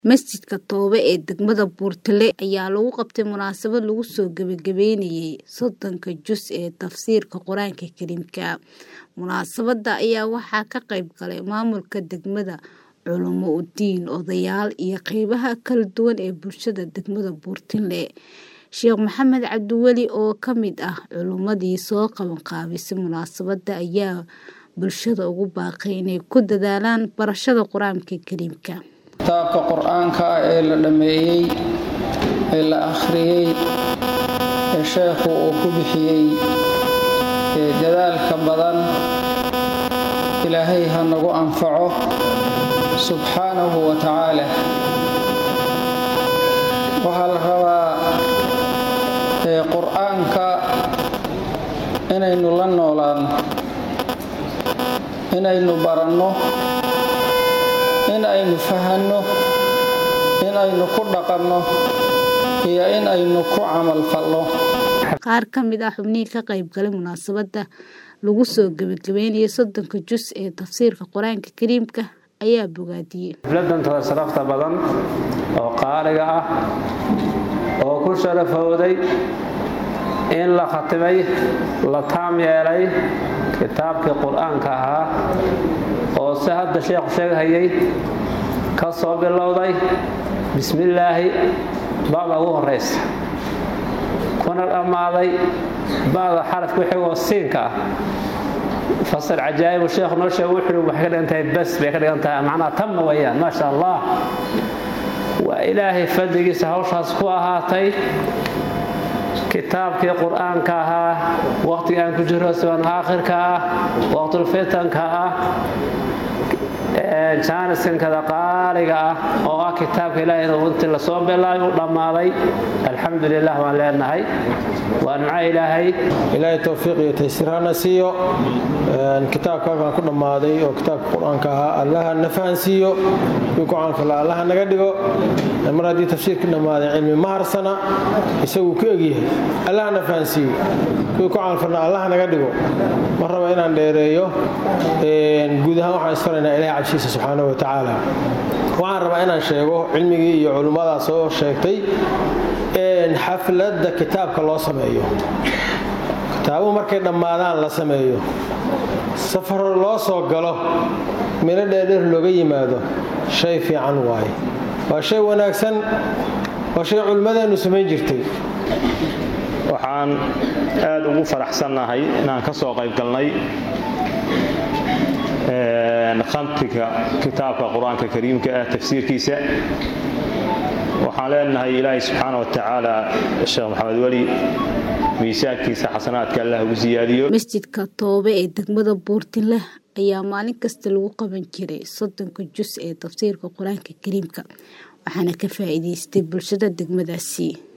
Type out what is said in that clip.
Masjidka Toobe ee degmada Buurtile ayaa lagu qabtay munaasabad lagu soo gabagabeynayay soddonka juz ee tafsiirka Qur'aanka Kariimka. Munaasabadda ayaa waxaa ka qayb galay maamulka degmada, culimo u diin, odayaal iyo qaybaha kala duwan ee bulshada degmada Buurtile. Sheekh Maxamed Cabdiweli oo ka mid ah culimadii soo qabanqaabisay munaasabadda ayaa bulshada ugu baaqay inay ku dadaalaan barashada Qur'aanka Kariimka. kitaabka qur-aanka ah ee la dhammeeyey ee la akhriyey ee sheekhu uu ku bixiyey ee dadaalka badan ilaahay ha nagu anfaco subxaanahu wa tacaala waxaa la rabaa ee qur-aanka inaynu la noolaano inaynu baranno in aynu fahanno in aynu ku dhaqanno iyo in aynu ku camal falno Qaar ka mid ah xubnihii ka qayb galay munaasabadda lagu soo gabagabeynayay soddonka juz ee tafsiirka Qur'aanka Kariimka ayaa bogaadiyey. xafladantooda sharafta badan oo qaaliga ah oo ku sharafowday in la khatimay la taam yeelay kitaabkii qur-aanka ahaa oo si hadda sheekhu sheeghayay ka soo bilowday bismillaahi ba'da ugu horaysa kuna dhammaaday ba'da xarafka wixigoo siinka ah fasal cajaa'ibu sheekhu noo sheega wuxuu waxay ka dhigan tahay bas bay ka dhigan tahay macnaha tamma weeyaan maasha allah waa ilaahay fadligiisa hawshaas ku ahaatay kitaabkii qur-aanka ahaa waqtiga aan ku jiro siban aakhirka ah waqtulfitanka ah jaaniskankada qaaliga ah oo ah kitaabka ilaahay inuu intii lasoo bilaabay u dhammaaday alxamdu lilah waan leenahay waa nimco ilaahay ilaahay towfiiq iyo taysiir hana siiyo kitaabka halkan ku dhammaaday oo kitaabka qur-aanka ahaa allaha na fahansiiyo kuwii ku caanfala allaha naga dhigo mar haddii tafsiirka dhammaaday cilmi ma harsana isaguu ku egyahay allaha na fahansiiyo kuwii ku caanfalna allaha naga dhigo ma raba inaan dheereeyo guud ahaan waxaan isfaraynaa ilahay cabshiisa subxaanahu wa tacaala waxaan rabaa inaan sheego cilmigii iyo culimmadaa soo sheegtay xafladda kitaabka loo sameeyo kitaabuhu markay dhammaadaan la sameeyo safar loo soo galo milo dheerdheer looga yimaado shay fiican waaye waa shay wanaagsan waa shay culimmadeennu samayn jirtay waxaan aad ugu faraxsannahay inaan ka soo qayb galnay khamtiga kitaabka qur-aanka kariimka ah tafsiirkiisa waxaan leenahay ilaahay subxaana wa tacaala sheekh maxamed weli miisaankiisa xasanaadka allah ugu siyaadiyo masjidka toobe ee degmada buurtile ayaa maalin kasta lagu qaban jiray soddonka juz ee tafsiirka qur-aanka kariimka waxaana ka faa'iidaystay bulshada degmadaasi